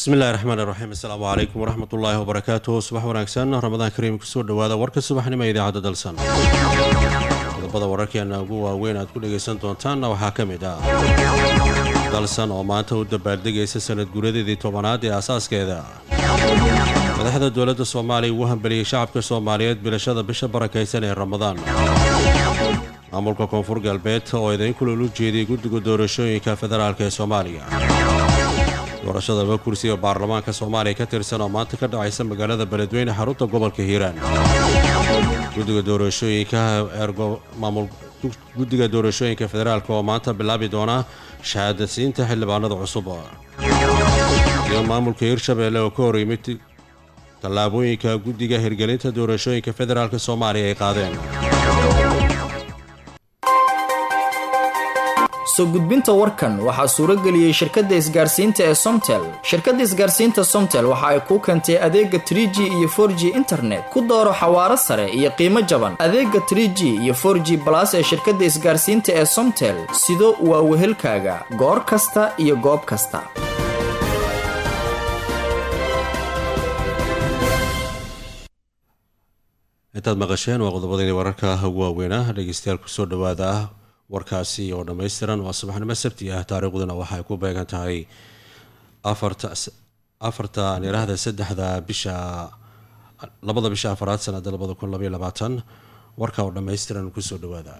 bismi illahi raxmaan iraxiim assalaamu calaykum waraxmat ullaahi wabarakaatuh subax wanaagsan ramadaan kariim kusoo dhowaada warka subaxnimo ee idaacadda dalsan qodobada wararkeena ugu waaweyn aad ku dhagaysan doontaanna waxaa ka mid ah dalsan oo maanta u dabaaldegaysa sanad guuradeedii tobanaad ee asaaskeeda madaxda dowladda soomaaliya ugu hambeliyey shacabka soomaaliyeed bilashada bisha barakaysan ee ramadaan maamulka koonfur galbeed oo idayn kulolu jeediyey guddiga doorashooyinka federaalk ee soomaaliya doorashada laba kursi oo baarlamaanka soomaaliya ka tirsan oo maanta ka dhacaysa magaalada beledweyne xarunta gobolka hiiraan guddiga doorashooyinka maamul guddiga doorashooyinka federaalk oo maanta bilaabi doona shahaadasiinta xildhibaanada cusub iyo maamulka hirshabeelle oo ka hor yimid tallaabooyinka guddiga hirgelinta doorashooyinka federaalk soomaaliya ay qaadeen soo gudbinta warkan waxaa suuro geliyey shirkadda isgaarsiinta ee somtel shirkadda isgaarsiinta somtel waxa ay kuu keentay adeega trie g iyo for g internet ku dooro xawaaro sare iyo qiimo jaban adeega trie g iyo for g balas ee shirkadda isgaarsiinta ee somtel sido waa wehelkaaga goor kasta iyo goob kasta intaad maqasheen waa qodobadayda wararka ugu waaweynah dhegeystayaal kusoo dhawaada warkaasi oo dhammaystiran waa subaxnimo sabti ah taariikhduna waxay ku beegan tahay afarta niraahda saddexda bisha labada bisha afaraad sanada labada kun labaiyo labaatan warka oo dhammaystiran kusoo dhawaada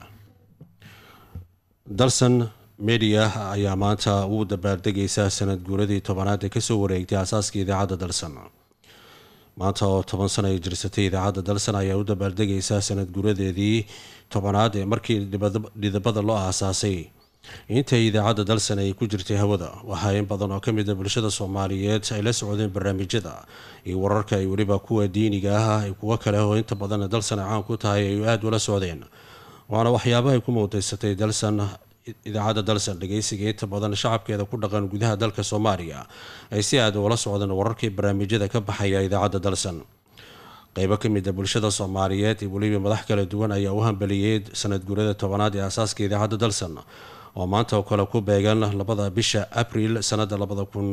dalsan media ayaa maanta ugu dabaaldegaysa sanad guuradii tobanaad ee kasoo wareegtay aasaaska idaacadda dalsan maanta oo toban sana ay jirsatay idaacadda dalsan ayaa u dabaaldegaysa sanad guuradeedii tobanaad ee markii dhidabada loo aasaasay intay idaacadda dalsan ay ku jirtay hawada waxaa in badan oo kamid a bulshada soomaaliyeed ay la socdeen barnaamijyada iyo wararka ay weliba kuwa diiniga ah kuwo kale oo inta badan dalsan ay caan ku tahay ay aada ula socdeen waana waxyaabahay ku muudaysatay dalsan idaacadda dalsan dhageysiga inta badan shacabkeeda ku dhaqan gudaha dalka soomaaliya ay si aada ula socdeen wararkii barnaamijyada ka baxaya idaacadda dalsan qeybo ka mid a bulshada soomaaliyeed iyo weliba madax kala duwan ayaa u hambeliyey sanad guurada tobanaad ee aasaaska idaacadda dalsan oo maanta oo kale ku beegan labada bisha abril sanada labada kun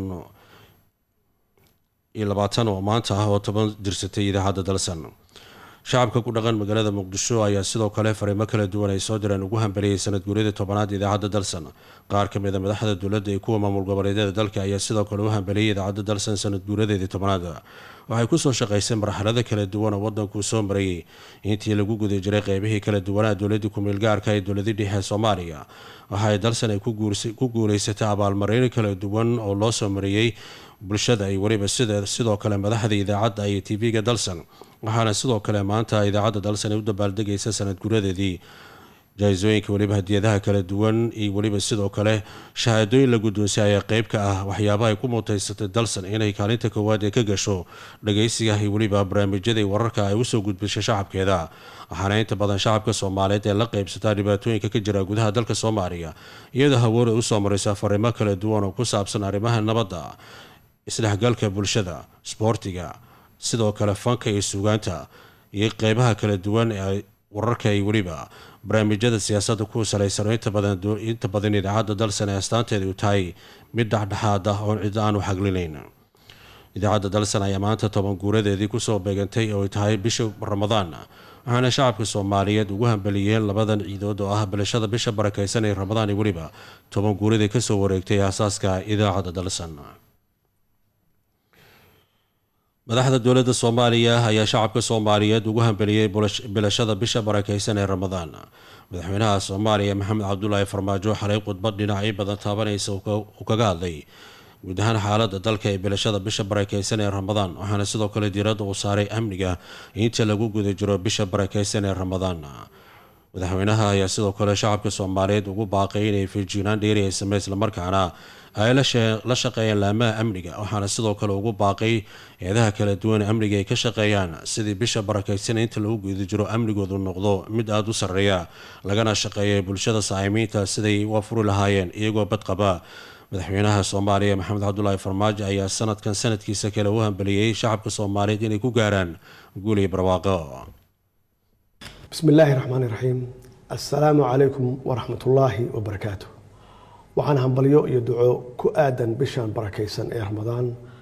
iyo labaatan oo maanta ah oo toban jirsatay idaacadda dalsan shacabka ku dhaqan magaalada muqdisho ayaa sidoo kale fariimo kala duwan ay soo direen ugu hambeliyey sanad guuryada tobanaad idaacadda dalsan qaar ka mid a madaxda dowladda iyo kuwa maamul goboleedyada dalka ayaa sidoo kale u hambeliyey idaacadda dalsan sanad guuradeedii tobanaad waxay kusoo shaqaysay marxalado kala duwan oo wadankuu soo marayay intii lagu guda jiray qeybihii kala duwanaa dowladii ku-meel gaarka ee dowladii dhexe ee soomaaliya waxaay dalsan ay ku guuleysatay abaalmareyno kala duwan oo loo soo mariyey bulshada iyo weliba sidoo kale madaxda idaacadda iyo tv-ga dalsan waxaana sidoo kale maanta idaacadda dalsan ay u dabaaldegaysa sanad guuradeedii jaa-isooyinka weliba hadiyadaha kala duwan iyo weliba sidoo kale shahaadooyin la guddoonsay ayaa qeyb ka ah waxyaabaha ay ku muuteysatay dalsan inay kaalinta koowaad ee ka gasho dhageysiga iyo weliba barnaamijyadii wararka ay usoo gudbisay shacabkeeda waxaana inta badan shacabka soomaaliyeed ee la qeybsataa dhibaatooyinka ka jira gudaha dalka soomaaliya iyadoo hawooda usoo maraysa fariimo kala duwan oo ku saabsan arrimaha nabadda isdhexgalka bulshada sboortiga sidoo kale fanka iyo suugaanta iyo qeybaha kala duwan ee wararka iyo weliba barnaamijyada siyaasadda ku salaysan oo inta badan idaacadda dalsan ee astaanteeda u tahay mid dhexdhexaad ah oon cid aan u xaglinayn idaacadda dalsan ayaa maanta toban guuradeedii kusoo beegantay oo tahay bisha ramadaan waxaana shacabka soomaaliyeed ugu hambeliyeen labadan ciidood oo ah bilashada bisha barakaysan ee ramadaan iyo weliba toban guuradii kasoo wareegtay aasaaska idaacadda dalsan madaxda dowladda soomaaliya ayaa shacabka soomaaliyeed ugu hambeliyey bilashada bisha barakaysan ee ramadaan madaxweynaha soomaaliya maxamed cabdulaahi farmaajo xalay khudbad dhinacyo badan taabanaysa uu kaga hadlay guud ahaan xaalada dalka ee bilashada bisha barakaysan ee ramadaan waxaana sidoo kale diiradda uu saaray amniga inta lagu guda jiro bisha barakaysan ee ramadaan madaxweynaha ayaa sidoo kale shacabka soomaaliyeed ugu baaqay inay feejignaan dheeri ay samey islamarkaana ay la shaqeeyaan laamaha amniga waxaana sidoo kale ugu baaqay eedaha kala duwan amniga ay ka shaqeeyaan sidii bisha barakaysan inta lagu guda jiro amnigoodu noqdo mid aada u sarreeya lagana shaqeeya bulshada saa'imiinta siday u afuri lahaayeen iyagoo badqaba madaxweynaha soomaaliya maxamed cabdulaahi farmaajo ayaa sanadkan sanadkiisa kale u hambeliyey shacabka soomaaliyeed inay ku gaaraan guul iyo barwaaqo bismi illaahi raxmaani raxiim assalaamu calaykum waraxmatullaahi wabarakaatu waxaan hambalyo iyo duco ku aadan bishan barakaysan ee ramadaan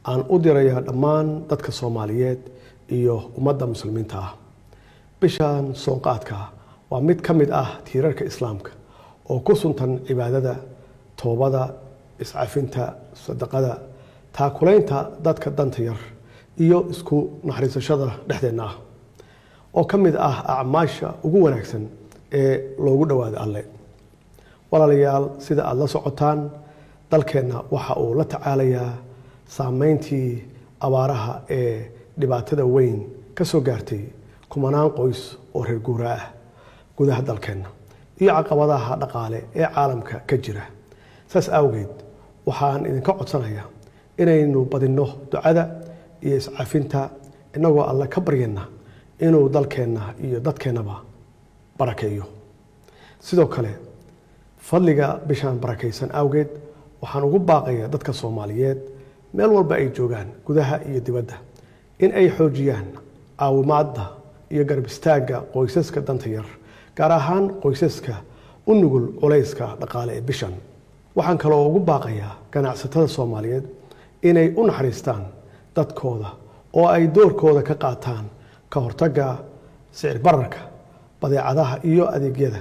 aan u dirayaa dhammaan dadka soomaaliyeed iyo ummadda muslimiinta ah bishan soonqaadka waa mid ka mid ah tiirarka islaamka oo ku suntan cibaadada toobada iscafinta sadaqada taakulaynta dadka danta yar iyo isku naxariisashada dhexdeenna ah oo ka mid ah acmaasha ugu wanaagsan ee loogu dhowaado alle walaalayaal sida aada la socotaan dalkeenna waxa uu la tacaalayaa saameyntii abaaraha ee dhibaatada weyn ka soo gaartay kumanaan qoys oo reer guura ah gudaha dalkeenna iyo caqabadaha dhaqaale ee caalamka ka jira saas awgeed waxaan idinka codsanayaa inaynu badinno ducada iyo iscafinta innagoo alle ka baryana inuu dalkeenna iyo dadkeennaba barakeeyo sidoo kale fadliga bishaan barakaysan awgeed waxaan ugu baaqayaa dadka soomaaliyeed meel walba ay joogaan gudaha iyo dibadda in ay xoojiyaan caawimaadda iyo garab istaagga qoysaska danta yar gaar ahaan qoysaska u nugul culayska dhaqaale ee bishan waxaan kaloo ugu baaqayaa ganacsatada soomaaliyeed inay u naxariistaan dadkooda oo ay doorkooda ka qaataan ka hortagga sicir bararka badeecadaha iyo adeegyada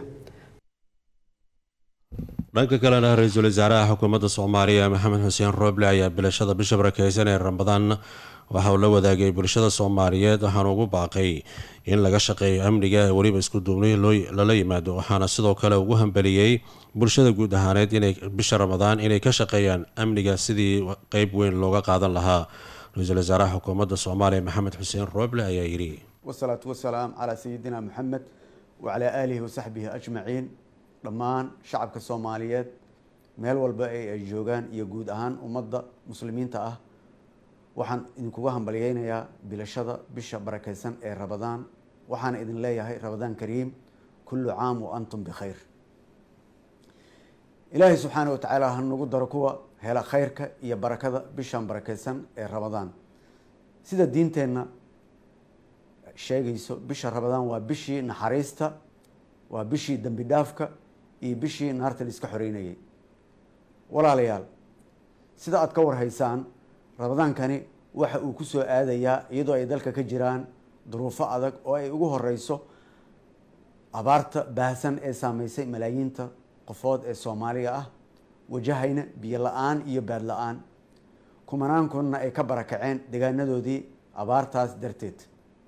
dhanka kalena ra-iisul wasaaraha xukuumadda soomaaliya maxamed xuseen rooble ayaa bilashada bisha barakeysan ee ramadaan waxa uu la wadaagay bulshada soomaaliyeed waxaana ugu baaqay in laga shaqeeyo amniga ee weliba isku duubni lala yimaado waxaana sidoo kale ugu hambeliyey bulshada guud ahaaneed inay bisha ramadaan inay ka shaqeeyaan amniga sidii qeyb weyn looga qaadan lahaa ra-iisul wasaaraha xukuumadda soomaaliya maxamed xuseen rooble ayaa yidhi wasalaatu wasalaam calaa sayidina moxamed wacalaa aalihi wasaxbihi ajmaciin dhammaan shacabka soomaaliyeed meel walba ee ay joogaan iyo guud ahaan ummadda muslimiinta ah waxaan idinkuga hambalyeynayaa bilashada bisha barakeysan ee rabadaan waxaana idin leeyahay rabadaan kariim kullu caam wa antum bikhayr ilaahay subxaana wa tacaala ha nagu daro kuwa hela khayrka iyo barakada bishan barakeysan ee rabadaan sida diinteenna sheegayso bisha rabadaan waa bishii naxariista waa bishii dembi dhaafka iyo bishii naarta la iska xoreynayay walaalayaal sida aada ka warhaysaan rabadaankani waxa uu kusoo aadayaa iyadoo ay dalka ka jiraan duruufo adag oo ay ugu horeyso abaarta baahsan ee saameysay malaayiinta qofood ee soomaaliga ah wajahayna biyo la-aan iyo baad la-aan kumanaankuna ay ka barakaceen deegaanadoodii abaartaas darteed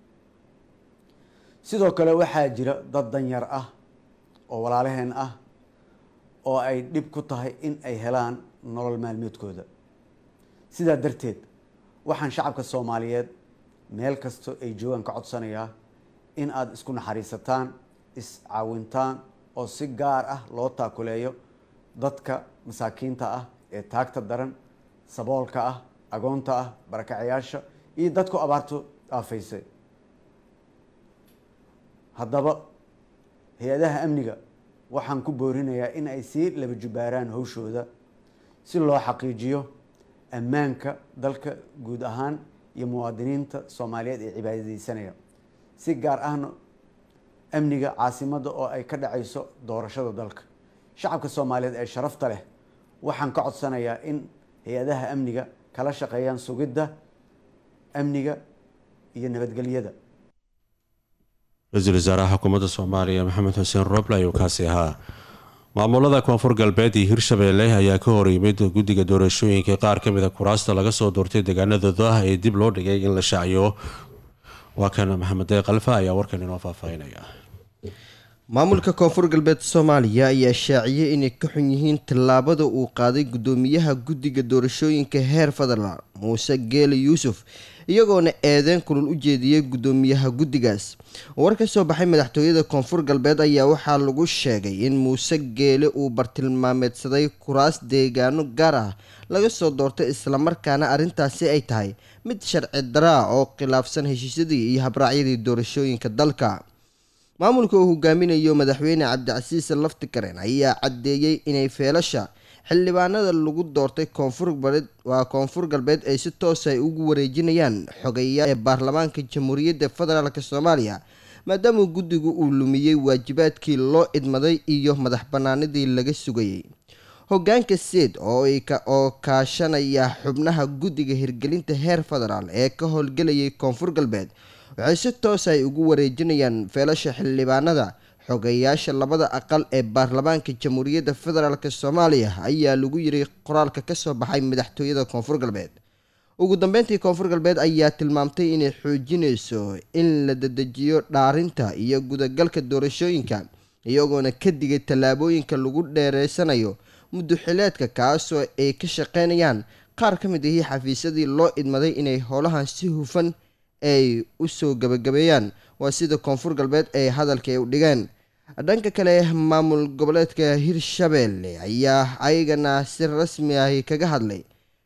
sidoo kale waxaa jira dad danyar ah oo walaalaheen ah oo ay dhib ku tahay in ay helaan nolol maalmeedkooda sidaa darteed waxaan shacabka soomaaliyeed meel kasto ay joogaan ka codsanayaa in aada isku naxariisataan iscaawintaan oo si gaar ah loo taakuleeyo dadka masaakiinta ah ee taagta daran saboolka ah agoonta ah barakacayaasha iyo dadku abaartu aafaysay haddaba hay-adaha amniga waxaan ku boorinayaa in ay sii laba jubaaraan hawshooda si loo xaqiijiyo ammaanka dalka guud ahaan iyo muwaadiniinta soomaaliyeed ee cibaadadeysanaya si gaar ahna amniga caasimadda oo ay ka dhacayso doorashada dalka shacabka soomaaliyeed ee sharafta leh waxaan ka codsanayaa in hay-adaha amniga kala shaqeeyaan sugidda amniga iyo nabadgelyada ra-iisul wasaaraha xukuumadda soomaaliya maxamed xuseen roble ayuu kaasi ahaa maamulada koonfur galbeed iyo hirshabeelle ayaa ka hor yimid guddiga doorashooyinka qaar ka mida kuraasta laga soo doortay deegaanadooda ah ee dib loo dhigay in la shaaciyo waa kan maxamed deeq alfa ayaa warkan inoo faahfaahinaya maamulka koonfur galbeed soomaaliya ayaa shaaciyey inay ka xun yihiin tallaabada uu qaaday guddoomiyaha guddiga doorashooyinka heer federal muuse geele yuusuf iyagoona eedeyn kulul u jeediyey guddoomiyaha guddigaas war ka soo baxay madaxtooyada koonfur galbeed ayaa waxaa lagu sheegay in muuse geele uu bartilmaameedsaday kuraas deegaano gaar ah laga soo doortay islamarkaana arrintaasi ay tahay mid sharci daraa oo khilaafsan heshiisyadii iyo habraacyadii doorashooyinka dalka maamulka uu hogaaminayo madaxweyne cabdicasiis laftikaren ayaa caddeeyey inay feelasha xildhibaanada lagu doortay koonfur galbeed waa koonfur galbeed ay si toos ay ugu wareejinayaan xogeya ee baarlamaanka jamhuuriyadda federaalk soomaaliya maadaama guddigu uu lumiyey waajibaadkii loo idmaday iyo madax banaanidii laga sugayay hogaanka seed oo kaashanaya xubnaha guddiga hirgelinta heer federaal ee ka howlgelayay koonfur galbeed waxay si toos ay ugu wareejinayaan feelasha xildhibaanada xogeyaasha labada aqal ee baarlamaanka jamhuuriyadda federaalk soomaaliya ayaa lagu yiri qoraalka kasoo baxay madaxtooyada koonfur galbeed ugu dambeyntii koonfur galbeed ayaa tilmaamtay inay xoojinayso in la dedejiyo dhaarinta iyo gudagalka doorashooyinka iyagoona ka digay tallaabooyinka lagu dheereysanayo muddoxileedka kaasoo ay ka shaqeynayaan qaar ka mid ahii xafiisyadii loo idmaday inay howlahan si hufan ay usoo gabagabeeyaan waa sida koonfur galbeed ee hadalka ay u dhigeen dhanka kale maamul goboleedka hirshabeelle ayaa ayagana si rasmi ah kaga hadlay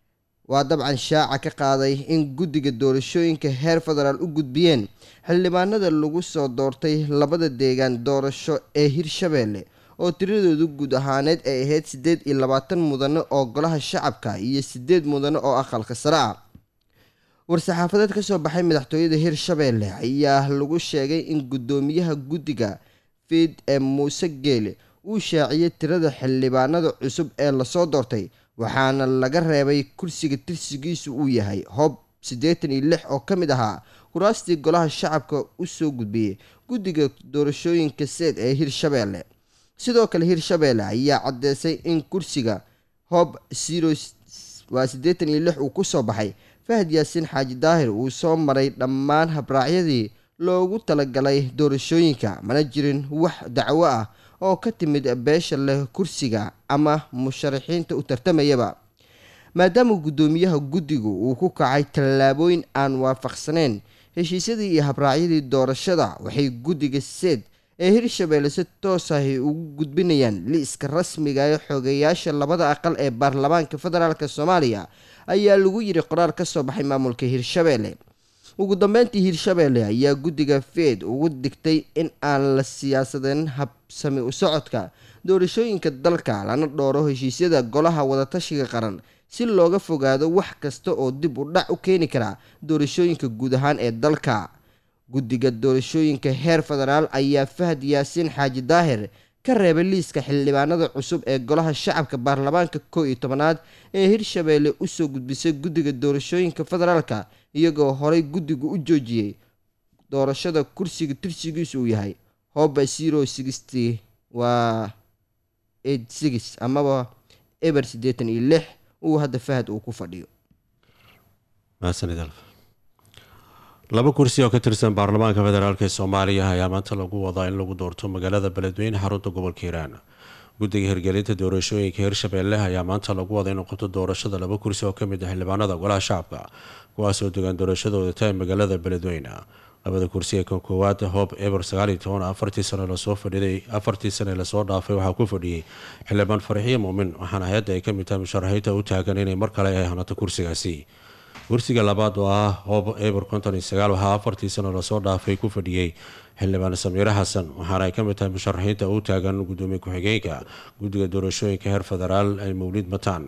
waa dabcan shaaca ka qaaday in guddiga doorashooyinka heer federaal u gudbiyeen xildhibaanada lagu soo doortay labada deegaan doorasho ee hirshabeelle oo tiradoodu guud ahaaneed ay ahayd siddeed iyo labaatan mudane oo golaha shacabka iyo siddeed mudane oo aqalka sare ah war-saxaafadeed ka soo baxay madaxtooyada hirshabeelle ayaa lagu sheegay in guddoomiyaha guddiga fiid ee muuse geele uu shaaciyey tirada xildhibaanada cusub ee lasoo doortay waxaana laga reebay kursiga tirsigiisu uu yahay hob siddeetan iyo lix oo ka mid ahaa kuraastii golaha shacabka usoo gudbiyey guddiga doorashooyinka seed ee hirshabeelle sidoo kale hirshabeelle ayaa caddeysay in kursiga hob zero waa siddeetan iyo lix uu kusoo baxay fahad yaasiin xaaji daahir uu soo maray dhammaan habraacyadii loogu talagalay doorashooyinka mana jirin wax dacwo ah oo ka timid beesha leh kursiga ama musharaxiinta u tartamayaba maadaama guddoomiyaha guddigu uu ku kacay tallaabooyin aan waafaqsaneyn heshiisyadii iyo habraacyadii doorashada waxay guddiga seed ee hirshabeelle si toos ahy ugu gudbinayaan liiska rasmiga ee xogeyaasha labada aqal ee baarlamaanka federaalk soomaaliya ayaa lagu yiri qoraar ka soo baxay maamulka hirshabeelle ugu dambeyntii hirshabeelle ayaa guddiga feed ugu digtay in aan la siyaasadeen habsami u socodka doorashooyinka dalka lana dhooro heshiisyada golaha wadatashiga qaran si looga fogaado wax kasta oo dib u dhac u keeni kara doorashooyinka guud ahaan ee dalka guddiga doorashooyinka heer federaal ayaa fahad yaasiin xaaji daahir ka reebay liiska xildhibaanada cusub ee golaha shacabka baarlamaanka kow iyo tobanaad ee hirshabeelle usoo gudbisay guddiga doorashooyinka federaalka iyagoo horey guddigu u joojiyey doorashada kursiga tirsigiisu uu yahay hoba zero sixty waa eight six amaba eber siddeetan iyo lix uu hadda fahad uu ku fadhiyo laba kursi oo ka tirsan baarlamaanka federaalk ee soomaaliya ayaa maanta lagu wadaa in lagu doorto magaalada beledweyne xarunta gobolka hiiraan guddiga hirgelinta doorashooyinka hirshabeelle ayaa maanta lagu wada inuu qabto doorashada laba kursi oo kamid ah xildhibaanada golaha shacabka kuwaasoo degaan doorashadooda tahay magaalada beledweyne labada kursi ee kan koowaad hob eber sagaaliyo toban afartii sano lasoo fadhiday afartii sane lasoo dhaafay waxaa ku fadhiyey xildhibaan farxiyo muumin waxaana hay-adda ay kamid tahay musharaxiinta u taagan inay mar kale ay hanato kursigaasi kursiga labaad oo ah hob eber konton iyo sagaal waxaa afartii sano lasoo dhaafay ku fadhiyey xildhibaan samiire xasan waxaana ay ka mid tahay musharaxiinta u taagan gudoomiye ku-xigeenka guddiga doorashooyinka heer federaal ee mawliid mataan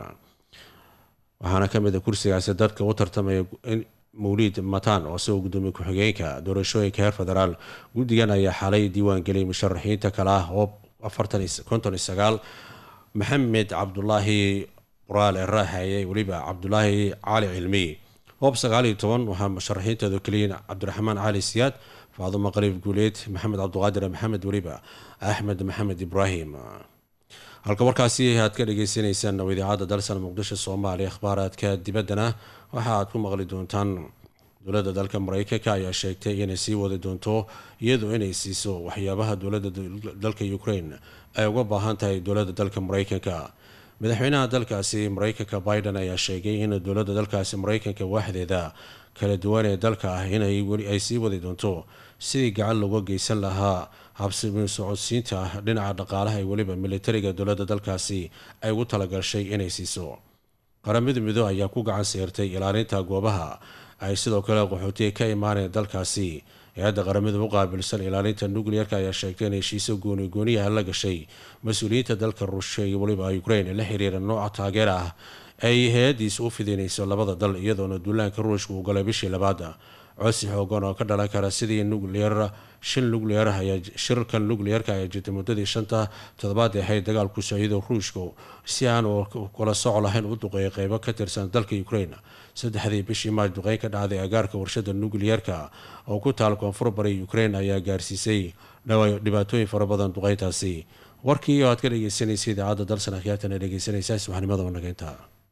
waxaana kamid a kursigaasi dadka u tartamaya mawliid mataan oo isagoo gudoomiye ku-xigeenka doorashooyinka heer federaal guddigan ayaa xalay diiwaangeliyay musharaxiinta kale ah hob konton iyo sagaal maxamed cabdulaahi qoraal ee raaxeeyay weliba cabdulaahi cali cilmiy hoob sagaal iyo toban waxaa musharaxiinteedu keliyiin cabdiraxmaan cali siyaad faadumo qaliif guuleed maxamed cabdiqaadir maxamed weliba axmed maxamed ibraahim halka warkaasi aad ka dhageysaneysaan oo idaacadda dalsan muqdisho soomaaliya akhbaaraadka dibaddana waxa aad ku maqli doontaan dowladda dalka mareykanka ayaa sheegtay inay sii wadi doonto iyadoo inay siiso waxyaabaha dowladda dalka ukraine ay uga baahan tahay dowladda dalka mareykanka madaxweynaha dalkaasi mareykanka biden ayaa sheegay in dowladda dalkaasi mareykanka waaxdeeda kala duwan ee dalka ah inay ay sii wadi doonto sidii gacan looga geysan lahaa habsimi socodsiinta dhinaca dhaqaalaha ee weliba militariga dowladda dalkaasi ay ugu talagashay inay siiso qaramada midoo ayaa ku gacan seertay ilaalinta goobaha ay sidoo kale qaxootiga ka imaaneen dalkaasi hay-adda qaramada u qaabilsan ilaalinta nucleerka ayaa sheegtay in heshiiso gooni gooniyaha la gashay mas-uuliyiinta dalka ruushya iyo weliba ukraine la xiriira nooca taageer ah ay hay-addiisa u fidinayso labada dal iyadoona duulaanka ruushka uu galay bishii labaad codsi xoogan oo ka dhalan kara sidii nucleer shirkan nucleerka ayaa jirtay muddadii shanta toddobaad ee ahayd dagaalku sociyado ruushka si aan kula soco lahayn u duqeeyay qeybo ka tirsan dalka ukraine saddexdii bishii maaj duqeyn ka dhacday agaarka warshada nucleerka oo ku taal koonfur bari ukraine ayaa gaarsiisay dhibaatooyin fara badan duqeyntaasi warkii oo aad ka dhegeysanaysa idaacadda dalsan akhyaartana dhegeysanaysaa subaxnimada wanageynta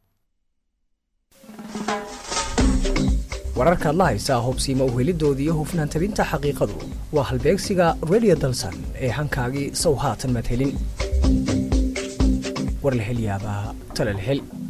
wararkaad la haysaa hubsiima uhelidoodii hufnaan tabinta xaqiiqadu waa halbeegsiga redio dalsan ee hankaagii sow haatan madhelin war la hel yaabaa tala la hel